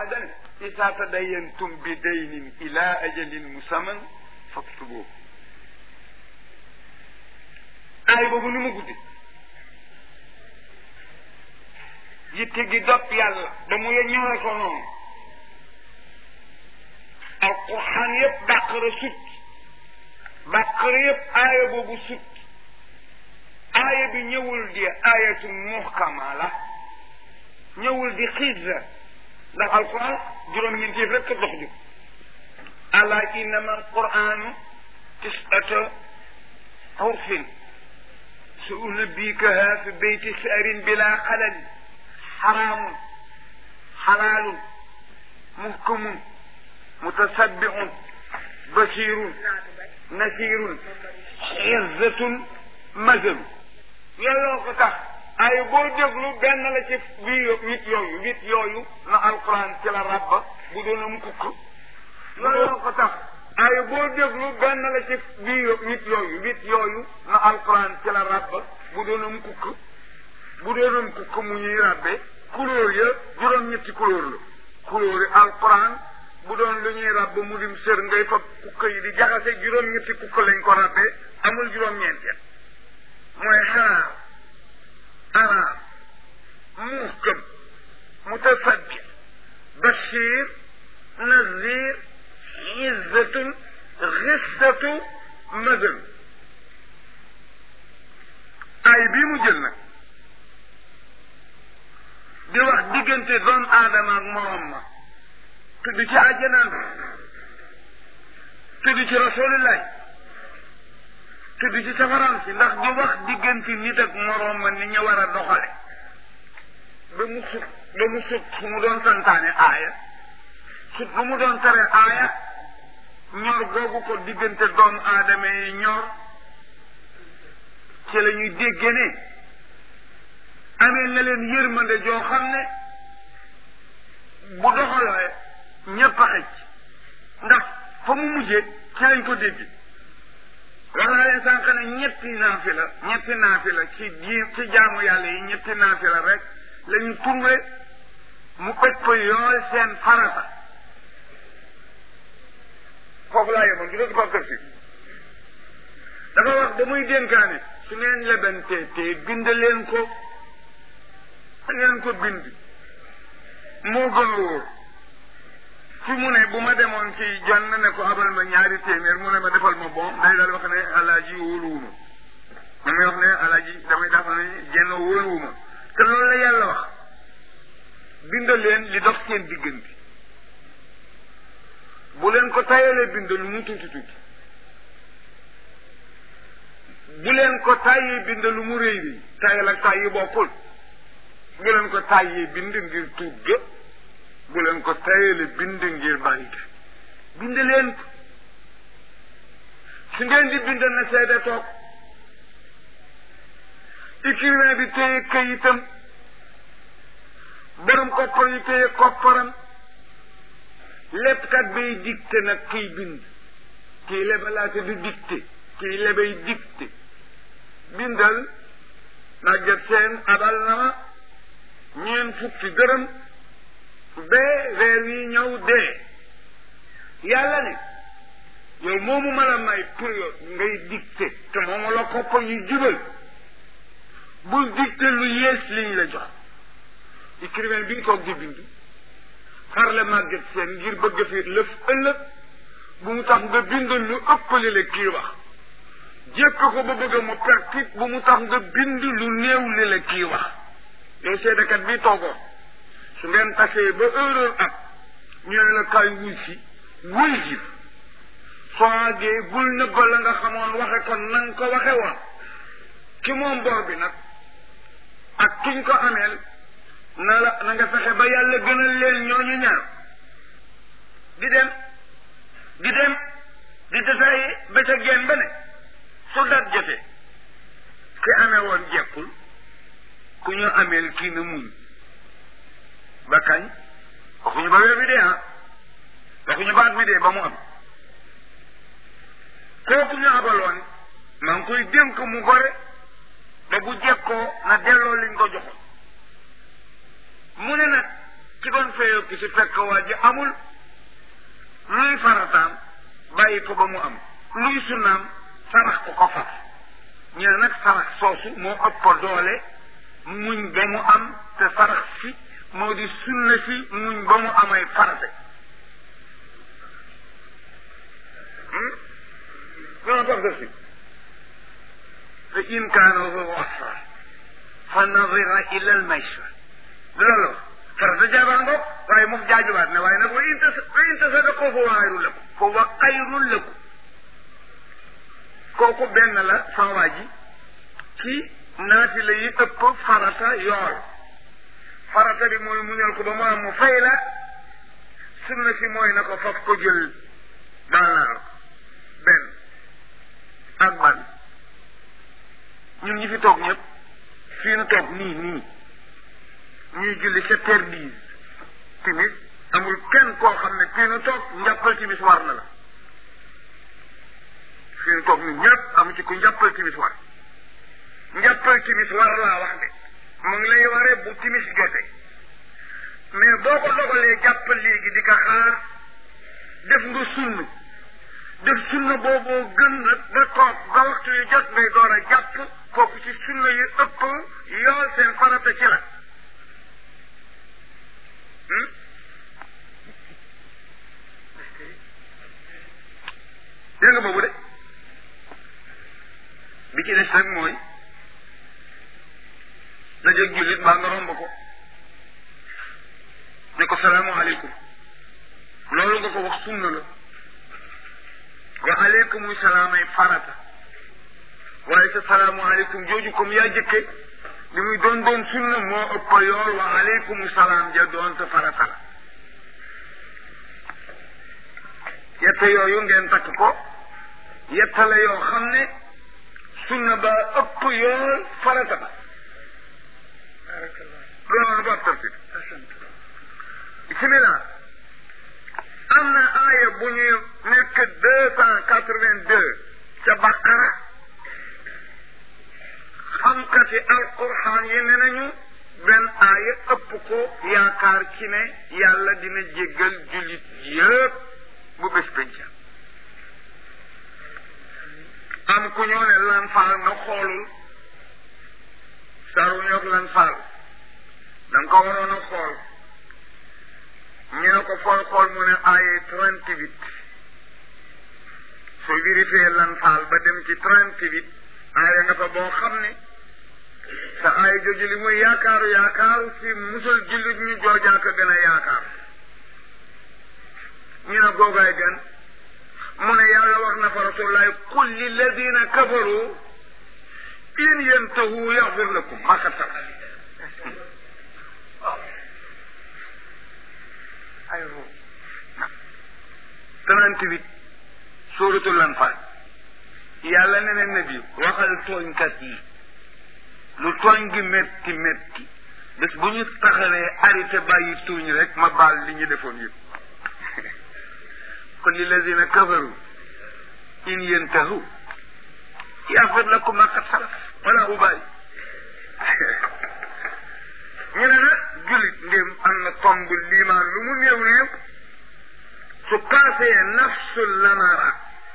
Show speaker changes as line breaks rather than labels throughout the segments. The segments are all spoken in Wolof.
dane isa tadayantum bi daynin ila ajalin musamman faktubuhu aay boobu ni mu guddi yitte gi dopp yàlla ba mu ye ñëwee ko noonu alquran yëpp bàqara sut bàqara yëpp aaya boobu sut aaya bi ñëwul di aayatu muhkama la ñëwul di xiisa ndax alquran juróom-ñeenti yëf rek ko dox jóg ala innama alquranu tisata xurfin sa unabikaha fi beyti saarin bila xalal xaraamun xalaalun muhkamun mutasabbixun basirun nasirun izzatun mazalu yàlla ko tax ay boo déglu benn la ci bii wit yooyu wit yooyu na alquran ci la rabba bu doon am kukk yàlla ko tax ay boo déglu benn la ci bii wit yooyu wit yooyu na alquran ci la rabba bu doon am kukk bu doon am kukk mu ñuy rabbe couleur ya juróom-ñetti couleur la couleur yi alquran bu doon lu ñuy rabb mu dim sër ngay fa kukk yi di jaxase juróom-ñetti kukk lañ ko rabbe amul juróom-ñeenteel mooy xaraar araar muhkam mutasaddi bashir nazir izzatun xissatu mazal ay bii mu jël nag di wax diggante doon aadama ak morom ma tudd ci àjjanaan tudd ci rasulillahi tudd ci safaraan si ndax di wax diggante nit ak morom ma ni ñu war a doxale ba mu sut ba mu sut fu mu doon santaane aaya sut lu mu doon tere aaya ñor googu ko diggante doon aadama yi ñor ci la ñuy dégge ne amee na leen yërmande joo xam ne bu doxalee ñëpp a xëcc ndax fa mu mujjee ci lañ ko dégg wax naa leen sànq ne ñetti naafi la ñetti naafi la ci ji ci jaamu yàlla yi ñetti naafi la rek la ñu trouvé mu ëpp yool seen farata foofu laa yemoon du dëgg Pape Kër si dafa wax ba muy dénkaane su ngeen lebantee te bind leen ko da ngeen ko bind moo gën a wóor fi mu ne bu ma demoon ci jonn ne ko abal ma ñaari téeméer mu ne ma defal ma bon day daal wax ne alaaji wóoluwuma damay wax ne alaaji damay dafa ne jenn wóoluwuma te loolu la yàlla wax bind leen li dox seen diggante bu leen ko tayalee bind lu mu tuuti tuuti bu leen ko tàyyee bind lu mu rëy rëy tayal ak tàyyi bokkul bu leen ko tàyyee bind ngir tuut ga bu leen ko tayale bind ngir bari ga bind leen ko su ngeen di bind na seede toog écrivain bi téye këyitam borom koppar yi téye kopparam léppkat bay dicté nag kiy bind kii lebalaate du dicté kii lebay dicté bindal nagget seen abal na ma ñeen fukki dërëm bee weer wi ñëw dee yàlla ne yow moomu ma la may période ngay dicté te moomu la koppar yu jubal bul dicté lu yées liñ la jox écrivain bi nga toog di bind xar la màgget seen ngir bëgg fi lëf ëllëg bu mu tax nga bind lu ëppali la kii wax jékk ko ba bëgg mu pertit bu mu tax nga bind lu néew li la kii wax yow seedekat bi toogoo su ngeen tasee ba erreur ak ñu ne la kaay wuy si wuy si soo àggee bul nëbba la nga xamoon waxe kon na nga ko waxe woon ki moom bor bi nag ak kiñ ko ameel na la na nga fexe ba yàlla gënal leen ñooñu ñaar di dem di dem di desayi ba ca génn ba ne su dat jotee ki amee woon jekkul ku ñu ameel kii na muñ ba kañ waxuñu ba weer bi dee ah waxuñu ba at mi dee ba mu am kooku ñu abaloon maa ngi koy dénk mu gore ba bu jekkoo na delloo liñ ko joxoon mu ne nag ci doon fayee fekk si fekk waa ji amul luy farataam bàyyi ko ba mu am luy sunnaam sarax ko ko faf ñu ne nag sarax soosu moo ëpp doole muñ ba mu am te sarax si moo di sunna si muñ ba mu amay farate non tax def si fa in kaana zu usra fa nadira ila al maysar loolu farata jaabaa ngoog waaye moom jaajuwaat ne waaye nag wa in tas wa in tasadaqu fa huwa xayrun lakum fa huwa xayrun lakum kooku benn la sama waa ji ci naati la yi ëpp farata yool farata bi mooy muñal ko ba mu am mu fay la sunna si mooy na ko faf ko jël baal naa la benn ak ban ñun ñi fi toog ñëpp fii nu toog nii nii ñuy julli sept heures dix timis amul kenn koo xam ne fii nu toog njàppal timis war na la fii nu toog ñun ñëpp amu ci ku njàppal timis war njàppal timis war laa wax de mu ngi lay waree bu timis jote mais boo ko dogalee jàpp léegi di ko xaar def nga sunn def sunna booboo gën nag ba toog ba waxtu yu jot ngay door a jàpp kooku ci sunna yu ëpp yool seen farata ci la dégg nga boobu de bi ci des rek mooy dajeeg jullit baa nga romb ko ne ko salaamaaleykum loolu nga ko wax sunna la wa aleykum salaamay farata waaye sa salaamaaleykum jooju comme yaa jëkke li muy doon doon sunna moo ëpp yool wa aleykum salaam ja doon te farata la yette yooyu ngeen takk ko yette la yoo xam ne sunna ba ëpp yool farata ba loolu ba tartib bismillah am na aaya bu ñuy nekk deux cent quatre-vingt-deux ca baqara xamkati alquran yi ne nañu benn aaya ëpp ko yaakaar ci ne yàlla dina jéggal jullit yëpp bu bés penca am ku ñoo ne lan faal nga xoolul saru ñoog lan faal da nga ko waroon a xool ñu ne ko fooy xool mu ne aaye trente huit soo vérifié lan faal ba dem ci trente huit aaye nga fa boo xam ne sa aaye jooju li muy yaakaaru yaakaaru si musul jullit ñu joojaaka gën a yaakaar ñu ne googaay gën mu ne yàlla wax na fa rasulullahi qul lilladina kafaru in yantahu yaxfir lakum ma qad salaf aywa trente-huit suuratul Anfaal yàlla ne na nabi waxal tooñkat yi lu tooñ gi metti metti bés bu ñu taxawee arrêté bàyyi tuuñ rek ma baal li ñu defoon yëpp kon lilladina kafaru in yantahu yaxfir lakum ma qad salaf wala ubaali ñu ne nag jullit ndéem am na tomb liimaan lu mu néew néew su paasee nafsul lamara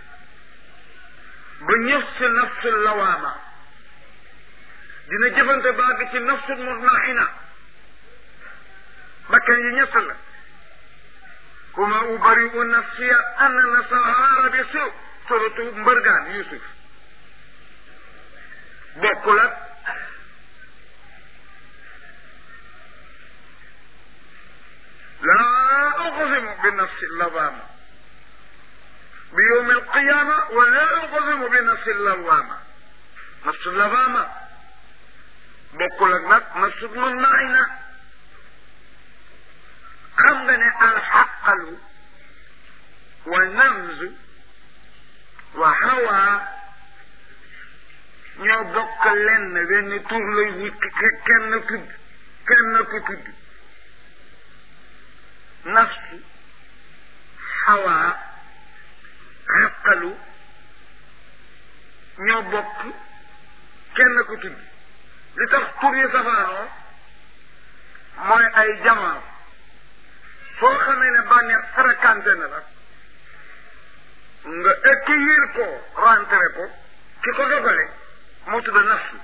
ba ñëf si nafsul lawaama dina jëfante baag ci nafsul mutmaina bakkan yi ñett la kuma ubariu nafsiya anna nasahaara bi su suratu mbërgaan yusuf bokkul ak لا أقسم بنفس اللوامة بيوم القيامة ولا أقسم بنفس اللوامة نفس اللوامة بقول لك نفس المنعنا خمدنا الحقل والنمز وهوى ñoo bokk lenn benn tur lay wut kenn tudd kenn ko tudd nafsu xawaa xaqalu ñoo bokk kenn ku tudd li tax tur yi safaanoo mooy ay jamono foo xamee ne bànneex fréquenté na la nga accueillir ko rentré ko ki ko dogale moo tudd nafsu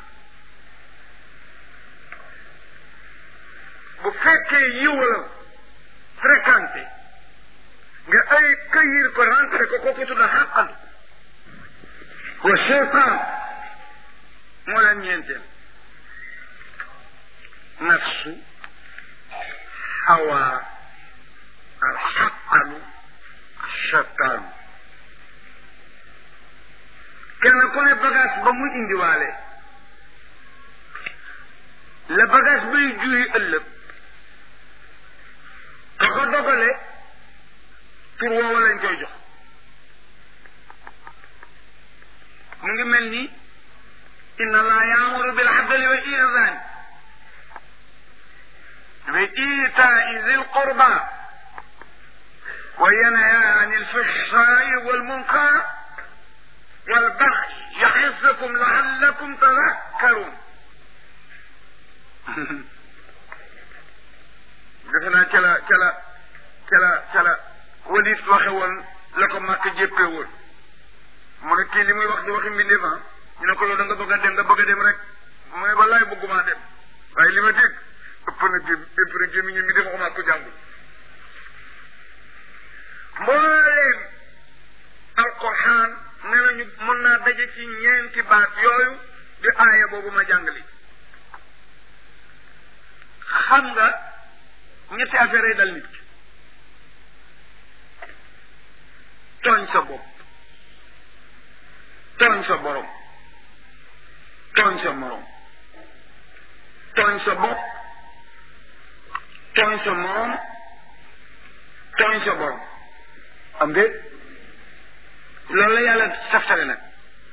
bu fekkee yiwala fréquenté nga ay accueillir ko rentré ko kooku tudd xàqan wa cheytan moo leen ñeenteel nafsu hawa alxaqanu cheytaan kenn ku ne bagage ba mu indiwaale la bagage bay juri ëllëg ka ko dogale tur woowa lañ koy jox mu ngi mel ni inna allah yaamuru bil adli wa ihsan wa iitaai zil qurba wa yanha an alfahshaai wal munkar wal baghi ya'izukum la'allakum tadhakkarun defe naa ca la ca la ca la ca la walit waxe woon la ko màkk jéppee woon mu ne kii li muy wax di waxi mbindeef ah ñu ne ko yow da nga bëgg a dem nga bëgg a dem rek mu ne wallaay bëggumaa dem waaye li ma dégg ëpp na gém ëpp na gémmi ñu mi def waxumaa ko jàngul mbooleem alquran ne nañu mën naa daje ci ñeenti baat yooyu di aaya boobu ma jàngali xam nga ñetti affaire yi dal nit ki tooñ sa bopp tooñ sa borom tooñ sa morom tooñ sa bopp tooñ sa morom tooñ sa borom am de loolu la yàlla saftale nag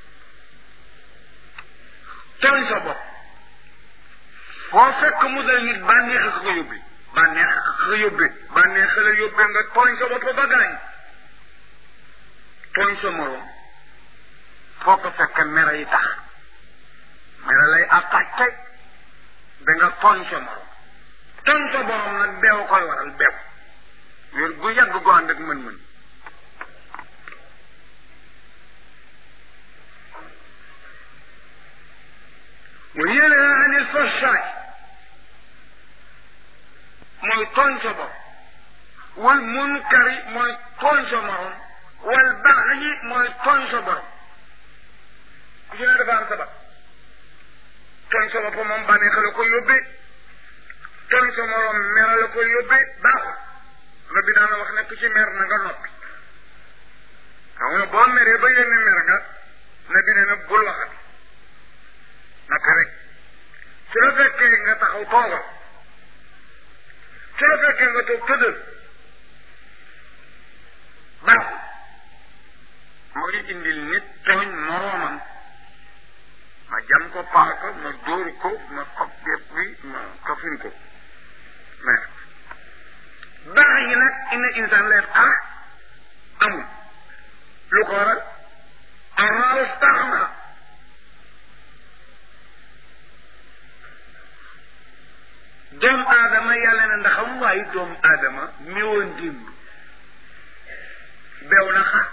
tooñ sa bopp foo fekk mu dal nit bànneex a ko yóbbi bànneex a ko yóbbi bànneex la yóbbi nga tooñ sa bopp ba gaañ tooñ sa morom foo ko fekk mere yi tax mere lay attaqué da nga tooñ sa morom tooñ sa borom nag beew koy waral beew wér gu yàgg gu ànd ak mën-mën wa yanha anil fahshaay mooy tooñ sa bopp wal munkari mooy tooñ sa morom wal baxyi mooy tooñ sa borom ku ci ne dafa am sabab tooñ sa bopp moom bànneex la ko yóbbee tooñ sa morom mera la ko yóbbee baaxul nga bi daana wax ne ku ci mer na nga noppi xam nga boo meree ba yónni mer nga na bi ne na bul waxat naka rek su la fekkee nga taxaw toogal su la fekkee nga toog tëddal baaxul mooy indil nit tooñ moroomam ma jam ko paaka ma dóor ko ma xob bépp bi ma kafin ko mais baax yi nag inna insaan lay xar amul lu ko waral araaw tax na doomu aadama yàlla na ndaxam waaye doomu aadama mi woon dimb beew na xa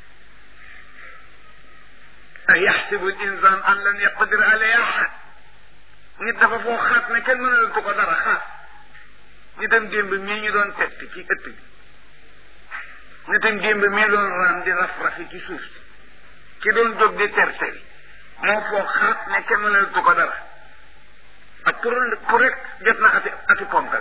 a yaxsibu insaan an lan yaqdir alayhi ahad nit dafa foo xaat ne kenn mënalatu ko dara xaat nitam démb mii ñu doon tett ci ëtt bi nitam démb mii doon raam di raf-rafi ci suuf si ki doon jóg di terteri moo foo xaat ne kenn mënalatu ko dara ak pour pour rek jot na ati ati ponkal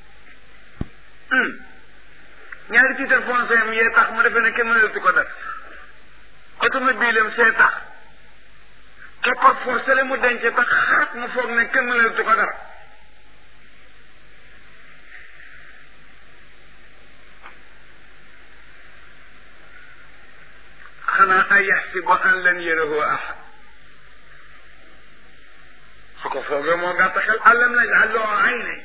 ñaari titre foncier am yee tax mu defee ne kenn mënalatu ko dara automobile am see tax te par force la mu denc tax xaat mu foog ne kenn mënalatu ko dara xanaa ay yaxsibu an lan yarahu ahad su ko foogee moo gàtt xel alam naj'al lahu aynayn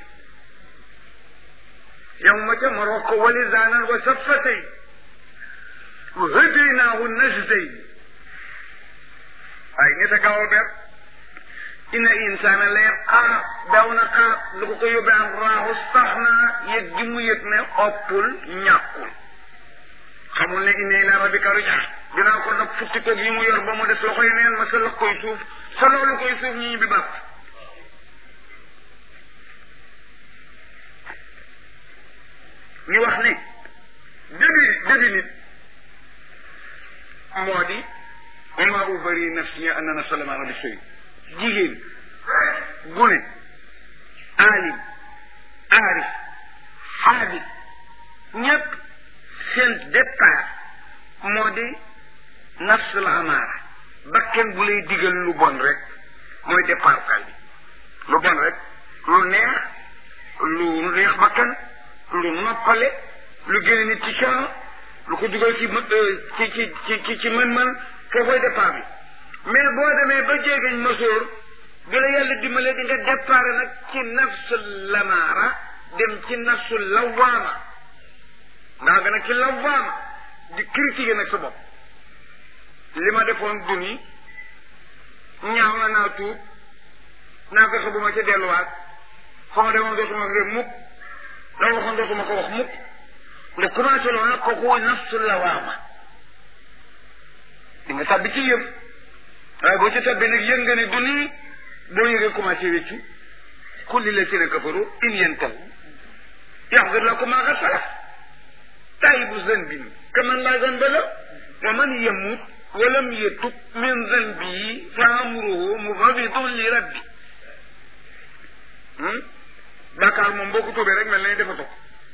yawma jamaro ko wa lisaanan wa shaffatayn wa hadaynaahu najdayn ay nit a gaaw a ber inna insaana la yatqaa daw na xaar lu ko ko yóbbee am raaxu sax naa yëg gi mu yëg ne oppul ñàkkul xamul ne inna ila rabbika rujaa dinaa ko nag futti koog yi mu yor ba mu des loxo yi neen ma sa lox koy suuf sa loolu koy suuf ñu ñibbi bàpp ñu wax ne dëgg dëgg nit moo di wama ubari nafsi anna nafsa lama rabbi soy jigéen gune alim aarif xaabit ñépp seen départ moo di nafs la amaara bakken bu lay digal lu bon rek mooy départ kal bi lu bon rek lu neex lu neex bakken lu noppale lu génne nit ci coono lu ko dugal ci ci ci ci ci ci mën-mën foofoy départ bi mais boo demee ba jéegañ masóor bi la yàlla dimbale di nga départ nag ci nafsu lamaara dem ci nafsu lawaama ndaa nga nag ci lawaama di critiquer nag sa bopp li ma defoon duni ñaaw na naa tuub naa fexe bu ma ca delluwaat fa ma demoon dootuma fi mukk la waxoon dootuma ko wax mukk nga commencé loolu nag kooku nafsu lawaama di nga tàbbi ci yëm waaye boo ci tàbbi nag yëg nga ne du nii boo yëgee commencé wéccu kulli la si ne kafaru in yantahu yaxfir lakum maa qad salaf taayibu zanbin kaman laa zanba la wa man yamut wa lam yatub min zanbihi fa amruhu mufawidun li rabbi bàkkaar moom boo ko tuubee rek mel na ni dafa toog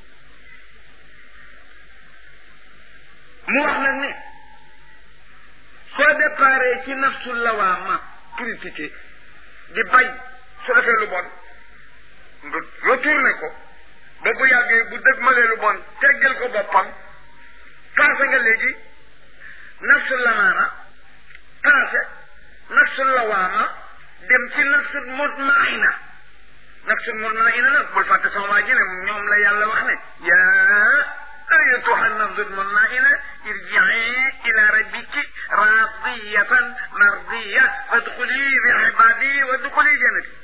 mu wax nag ne soo déparé ci nafsul lawaama critiqué di bañ su defee lu bon nga retourné ko ba bu yàggee bu dëgmalee lu bon teggal ko boppam passé nga léegi nafsul lamaana passé nafsul lawaama dem ci nafsul mutmaina nafsul mutmaina nag bul fàtte sama waa ji ne ñoom la yàlla wax ne yaa أيتها النفس المطمئنة ارجعي إلى ربك راضية مرضية فادخلي بعبادي وادخلي جنتي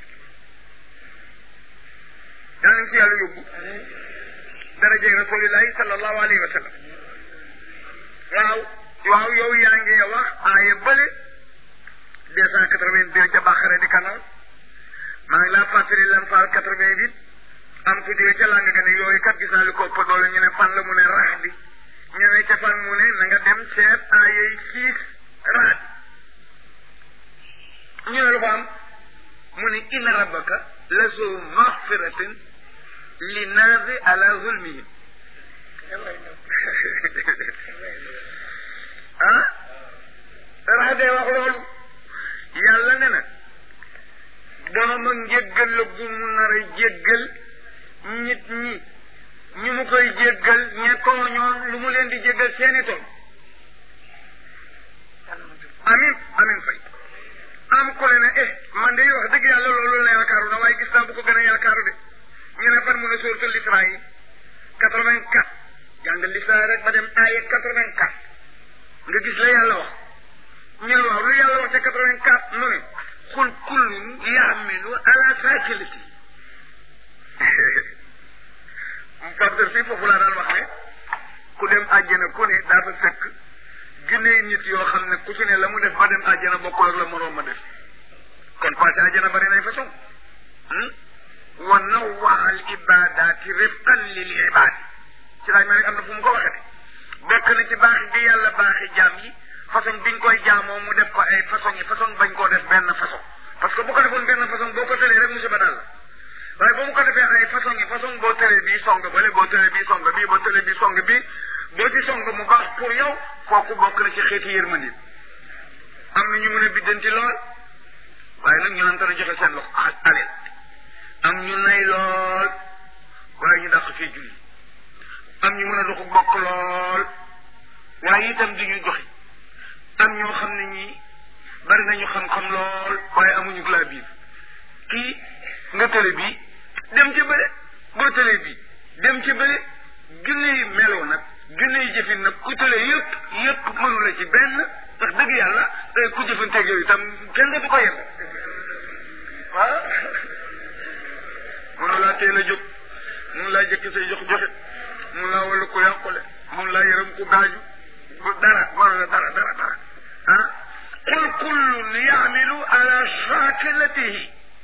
يعني في هذا يبو درجة رسول الله صلى الله عليه وسلم waaw waaw yow yaa ngi wax aaya bële deux cent quatre-vingt-deux ca Baqara di kanal maa ngi laa fàttali lan faal quatre-vingt-huit am ku jóge ca làng nga ne yooyu kat gis naa lu ko ëpp doole ñu ne fan la mu ne rax bi ñu ne ca fan mu ne na nga dem seet aayay siis raat ñu ne lu fa am mu ne inna rabbaka la zu maxfiratin li naasi ala zulmihim ah rax dee wax loolu yàlla ne na borom a njéggal la gu mu nar a jéggal nit ñi ñu mu koy jéggal ña tooñoon lu mu leen di jéggal seeni tool amin amin fay am ko le ne eh man de wax dëgg yàlla loolu la yaakaaru na waaye gis naa bu ko gën a yaakaaru de ñu ne fan mu ne sóoratul Israa yi quatre vingt quatre jàngal l'Israa rek ba dem aaya quatre vingt quatre nga gis la yàlla wax ñu ne waaw lu yàlla wax ca quatre vingt quatre mu ne xul kullun yaamilu ala saakilati facteur fii foofu laa daan wax ne ku dem àjjana ku ne daa fa fekk ginnee nit yoo xam ne ku ci ne la mu def ba dem àjjana bokkul ak la moroom ma def kon passé àjjana bari nay façon wa nawwa al ibadati rifqan lil ibad ci laaj ma ne am na fu mu ko waxee bokk na ci baax gi yàlla baaxi jaam yi façon biñ koy jaamoo mu def ko ay façon yi façon bañ koo def benn façon parce que bu ko defoon benn façon boo ko tëlee rek musiba dal la waaye ba mu ko defee ay façon yi façon boo tëlee bii song bale boo tëlee bii song bii boo tëlee bii song bii boo ci song mu baax pour yow kooku bokk na ci xeeti yërmandi am na ñu mën a biddanti lool waaye nag ñu naan dana joxe seen loxo aleel am ñu nay lool waaye ñu dàq fii julli am ñu mën a doxu bokk lool waaye itam du ñu joxe am ñoo xam ne ñii bari nañu xam-xam lool waaye amuñu laa biir kii nga tële bii dem ci bële boo tëlee bii dem ci bële junne yi meloo nag junne yi jëfin nag ku tële yëpp yëpp mënu la ci benn ndax dëgg yàlla ku jëfanteeg yooyu itam kenn du ko yem ah mënu laa teel a jóg mënu laa jëkki say jox joxe mënu laa wala ko yàqule mënu laa yërëm ko gaaju bu dara mënu la dara dara dara ah qul kullun yaamilu ala shakilatihi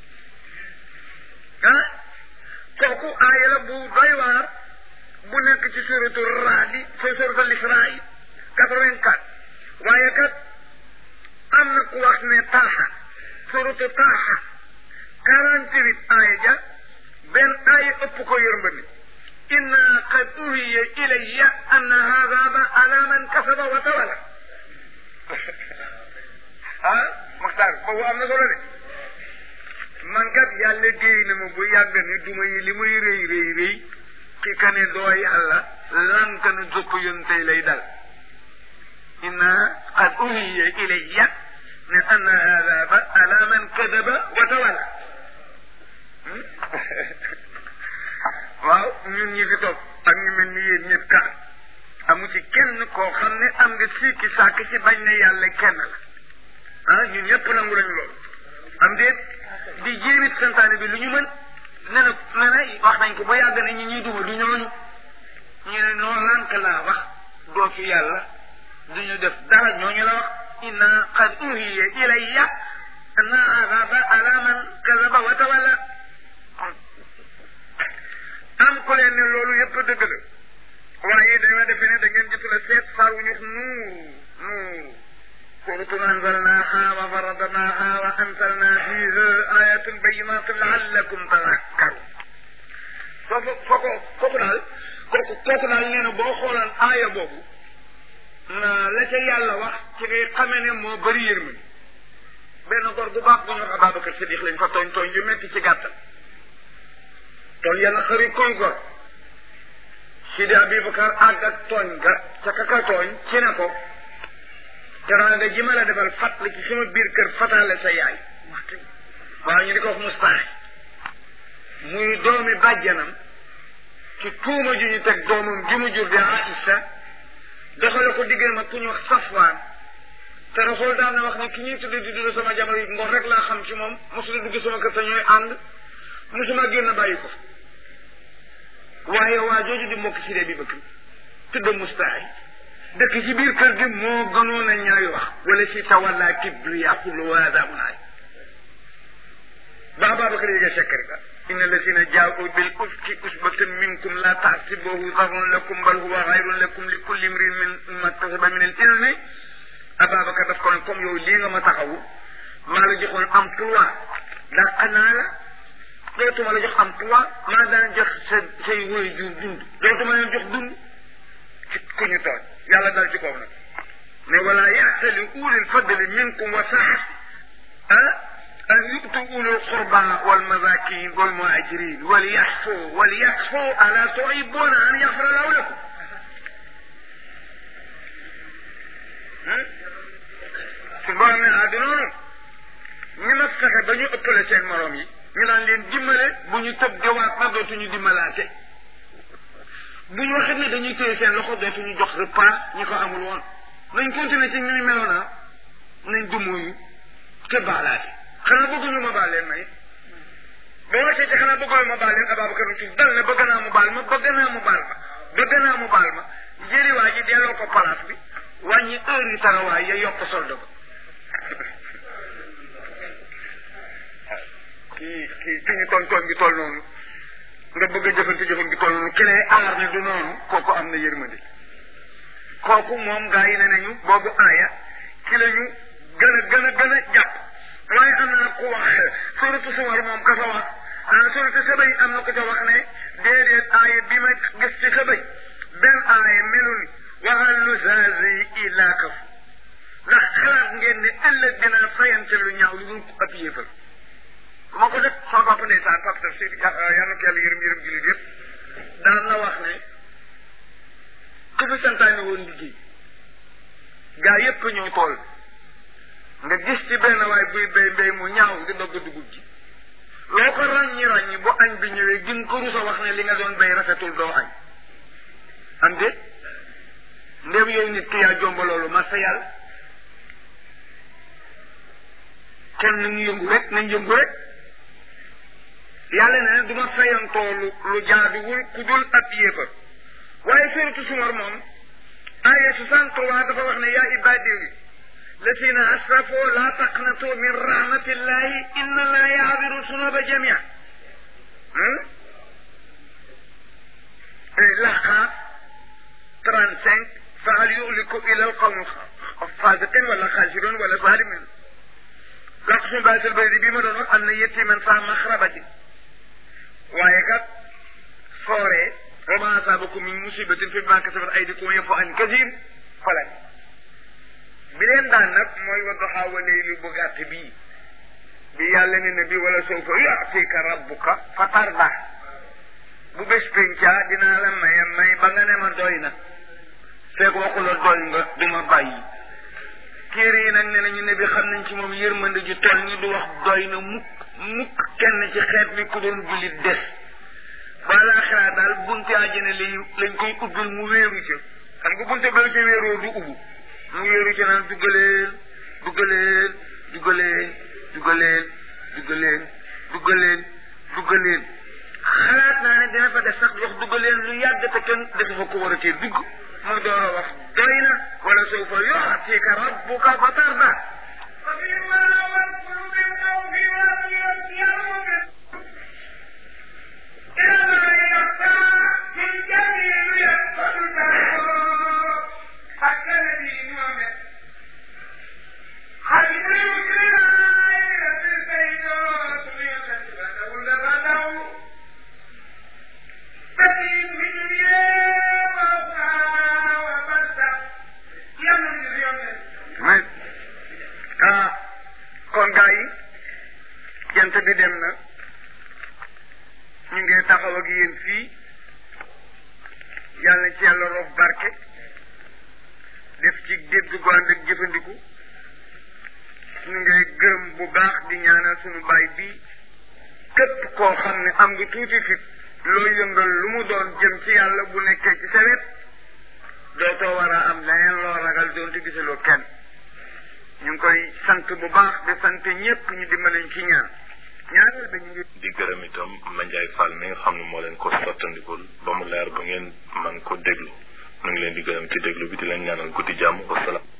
ah kooku aaya la bu doy waar bu nekk ci suratu raadi fa suratu lisraa quatre-vingt-quatre waaye kat am na ku wax ne taaxa suratu taaxa quarante-huit aaya ja benn aaya ëpp ko yërmandi inna qad uhiya ilayya anna hada ala man kasaba wa tawala ah Maxtaar boobu am na solo de man kat yàlla déy na ma bu yàgg ni duma yi li muy rëy rëy rëy ki ka ne doo yàlla lank na jópp yoon tey lay dal inna qad uhiya ilayya ne anna hada ala man kadaba wa tawala waaw ñun ñi fi toog ak ñu mel ni yéen ñëpp kat amu ci kenn koo xam ne am nga sikki sàkk ci bañ ne yàlla kenn la ah ñun ñëpp nangu lañu loolu am déet di jéemit santaane bi lu ñu mën ne na ne na wax nañ ko ba yàgg na ñi ñuy duma du ñooñu ñu ne noo lànk laa wax doo fi yàlla duñu def dara ñooñu la wax inna qad uhiya ilayya anna azaba ala man kazaba wa tawalla am ko leen ne loolu yëpp dëgg la waaye dañoo defe ne da ngeen jotul a seet saar wu ñu nuur nuur suratun anzalnaha wa faradnaha wa anzalna fiha ayatin bayinatin laallakum tadakkarun foofu foko kooku daal kooku kooku daal nee na boo xoolaan aaya boobu na la ca yàlla wax ci ngay xamee ne moo bëri yërmande benn góor bu baax bu ñu wax Ababacar Sadiq lañ fa tooñ tooñ yu metti ci gàttal tooñ yàlla xëri koy gor Sidi Abubakar àgg ak tooñ ga ca kaka tooñ ci ne ko teraanga ji ma la defal fàttali ci sama biir kër fataale sa yaay waaw ñu di ko wax mustaay muy doomi bàjjanam ci tuuma ju ñu teg doomam ji mu jur di Aïcha doxale ko diggéen ma ku ñu wax Safwaan te Rasul daan na wax ne ki ñuy tudde di dund sama jamono yi ngor rek laa xam ci moom mosula dugg sama kër te ñooy ànd mosuma génn bàyyi ko waaye waa jooju di mbokk si dee bi bëgg tudd mustaay dëkk ci biir kër gi moo gënoon a ñaawi wax wala si tawalla kibri yaqulu waada munaay ba Ababacar yége sekkari ba inna alladina jaau bil ufki usbatun minkum la taxsibuhu darun lakum bal huwa xayrun lakum li kulli imrin min ma kasaba min al ilmi Ababacar daf ko ne comme yow lii nga ma taxawu maa la joxoon emploi dàq naa la dootuma la jox emploi maa daan jox sa say woy jur dund dootuma leen jox dund ci ku ñu toog yàlla dal ci kaw nag mais wala yaxtali ulil fadli minkum wa saa ah an yu'tu ulil qurba wal masakin wal muhajirin wal yaxfu wal yaxfu ala tuhibuna an yaxfira lahu lakum su borom ne ah du noonu ñu nag fexe ba ñu ëppale seen morom yi ñu daan leen dimbale bu ñu tëb di waat na dootuñu dimbalaate bu ñu waxee ne dañuy téye seen loxo dootuñu jox repas ñi ko amul woon nañ continuer ci ñu meloon naa nañ dumóoyu te baalaate xanaa bëgguñu ma baal leen may ba wàccee ci xanaa bëgguñu ma baal leen Ababacar ci dal ne bëgg naa mu baal ma bëgg naa mu baal ma bëgg naa mu baal ma jëri waa ji delloo ko place bi wàññi heure yi taxawaay ya yokk solde ba kii kii ki ñu tooñ tooñ gi toll noonu nga bëgg a jëfante jëfante gi toll noonu ki lay aar ne du noonu kooku am na yërmande kooku moom gaa yi ne nañu boobu aaya ci la ñu gën a gën a gën a jàpp waaye am na ku wax suratu sumar moom ka fa wax suratu sabay am na ko ca wax ne déedéet aaya bi ma gis ci sabay benn aaya melul waxal lu zazi illa kaf ndax xalaat ngeen ne ëllëg dinaa fayante lu ñaaw lu dul ab yéefal bu ma ko def sama papa ndeysaan papa tafsir yàlla na ko yàlla yërëm yërëm jullit yëpp daan na wax ne ku fi santaane woon liggéey gaa yépp ñëw tool nga gis ci benn waay buy béy mbéy mu ñaaw di dogg dugub ji loo ko ràññi ràññi bu añ bi ñëwee gin ko rusa wax ne li nga doon béy rafetul doo añ am de ndéem yow nit ki yaa jomba loolu ma sa yàlla kon nañu yëngu rek nañ yëngu rek yàlla ne ne du ma fayantoo lu lu jaaduwul ku dul ab yéefar waaye suratu sumar moom aya soixante trois dafa wax ne yaa ibadi الذين أسرفوا لا تقنطوا من رحمة الله إن الله يعبر الذنوب جميعا لقى 35 فهل يهلك إلى القوم الفاسقين ولا خاسرون ولا ظالمين لقسم بات البيت بما دون أن يتيما فا مخربة ويكت فوري وما أصابكم من مصيبة في ما كسبت أيديكم يفو عن كثير فلا bi leen daan nag mooy wadduha wa layli bu gàtt bii bi yàlla ne ne bi wala sawfa yu'tika rabbuka fa tarda bu bés pencaa dinaa la maye may ba nga ne ma doy na fekk waxula doy nga du ma bàyyi téere yi nag ne nañu ne bi xam nañ ci moom yërmande ju toll ni du wax doy na mukk mukk kenn ci xeet bi ku doon jullit des balaa xalaat daal bunte àjjana lañ lañ koy ubbil mu wéeru ca xam nga bunte ba la ca wéeroo du ubbu mu wéeru ci naan duggaleel duggaleel duggaleel duggaleel duggaleel duggaleel duggaleel xalaat naa ne dina fa def sax wax duggaleel lu yàgg te kenn dafa fa ko war a tee dugg mu door a wax doy na wala sawfa yu'tika rabbuka fa tarda ah kon gaa yi jant bi dem na ñu ngi taxaw ak yéen fii yàlla ci yàlla roof barke def ci dégg gu ànd ak jëfandiku ñu ngi gërëm bu baax di ñaanal suñu baay bii képp koo xam ne am nga tuuti fit loo yëngal lu mu doon jëm ci yàlla bu nekkee ci sa wet dootoo war a am leneen loo ragal doonte gisaloo kenn ñu ngi koy sant bu baax di sant ñëpp ñu dimbaliñ ci ñaan ñaareel ba ñu ngi
di gërëm itam Mandiaye Fall mi nga xam ne moo leen ko sottandikul ba mu leer ba ngeen man ko déglu ñu ngi leen di gërëm ci déglu bi di leen ñaanal guddi jàmm wasalaam